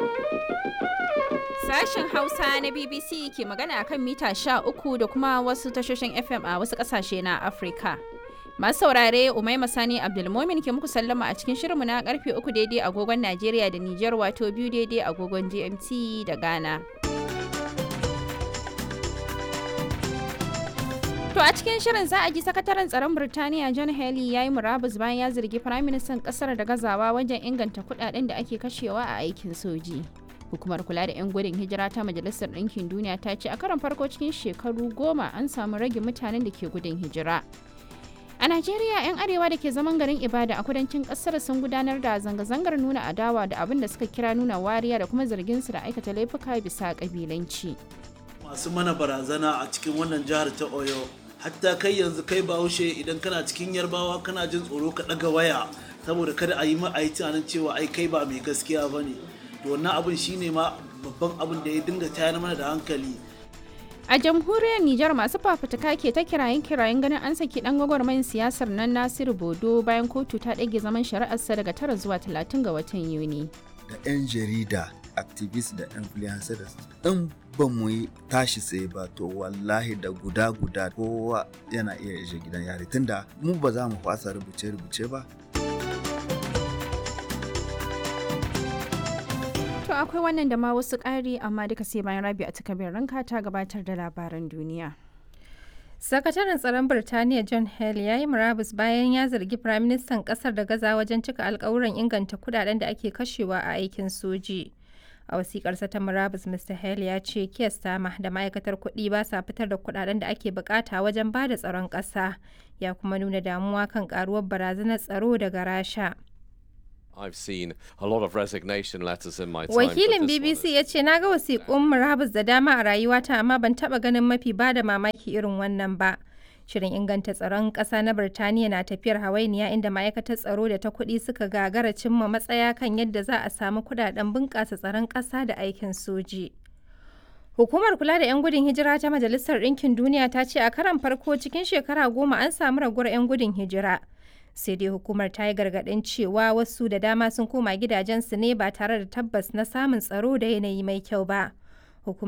Sashen Hausa na BBC ke magana kan mita 13 da kuma wasu tashoshin FM a wasu ƙasashe na Afirka. Masu saurare Umaima Sani Abdulmomin ke muku sallama a cikin shirinmu na karfe 3 daidai agogon Najeriya da Nijar wato biyu daidai agogon GMT da Ghana. To a cikin shirin za a ji sakataren tsaron Birtaniya John Haley ya yi murabus bayan ya zargi Firaministan kasar da gazawa wajen inganta kudaden da ake kashewa a aikin soji. Hukumar kula da 'yan gudun hijira ta Majalisar Ɗinkin Duniya ta ce a karon farko cikin shekaru goma an samu rage mutanen da ke gudun hijira. A Najeriya 'yan arewa da ke zaman garin Ibada a kudancin kasar sun gudanar da zanga-zangar nuna adawa da abin da suka kira nuna wariya da kuma zargin su da aikata laifuka bisa kabilanci. Masu mana barazana a cikin wannan jihar ta Oyo hatta kai yanzu kai bahaushe idan kana cikin yarbawa kana jin tsoro ka ɗaga waya saboda kada a yi ma a yi tunanin cewa ai kai ba mai gaskiya ba ne to wannan abin shine ma babban abin da ya dinga tayar mana da hankali A jamhuriyar Nijar masu fafutuka ke ta kirayen kirayen ganin an saki dan gwagwarmayin siyasar nan Nasiru Bodo bayan kotu ta ɗage zaman shari'arsa daga tara zuwa talatin ga watan Yuni. Da 'yan jarida, activist da influencers in ba mu yi tashi tsaye ba to wallahi da guda guda kowa yana iya ishe gidan yari tunda mu ba za mu fasa rubuce-rubuce ba To akwai wannan da ma wasu ƙari amma duka sai bayan rabi a takabin ranka ta gabatar da labaran duniya. Sakataren tsaron Birtaniya John Hale ya yi murabus bayan ya zargi Firaministan ƙasar da gaza wajen cika alkawuran inganta kudaden da ake kashewa a aikin soji. A wasikarsa ta murabus Mr. Hale ya ce Keir Starmer da ma'aikatar kuɗi ba sa fitar da kudaden da ake bukata wajen ba da tsaron ƙasa. Ya kuma nuna damuwa kan karuwar barazanar tsaro daga Rasha. I've seen a lot of resignation letters in my time. Wakilin BBC ya ce na ga wasiƙun murabus da dama a rayuwata amma ban taɓa ganin mafi ba da mamaki irin wannan ba. Shirin inganta tsaron ƙasa na Birtaniya na tafiyar hawainiya inda ma'aikatar tsaro da ta kuɗi suka gagara cimma matsaya kan yadda za a samu kuɗaɗen bunƙasa tsaron ƙasa da aikin soji. Hukumar kula da 'yan gudun hijira ta Majalisar Ɗinkin Duniya ta ce a karan farko cikin shekara goma an samu raguwar 'yan gudun hijira. sai dai hukumar ta yi gargaɗin cewa wasu da dama sun koma gidajensu ne ba tare da tabbas na samun tsaro da yanayi mai kyau ba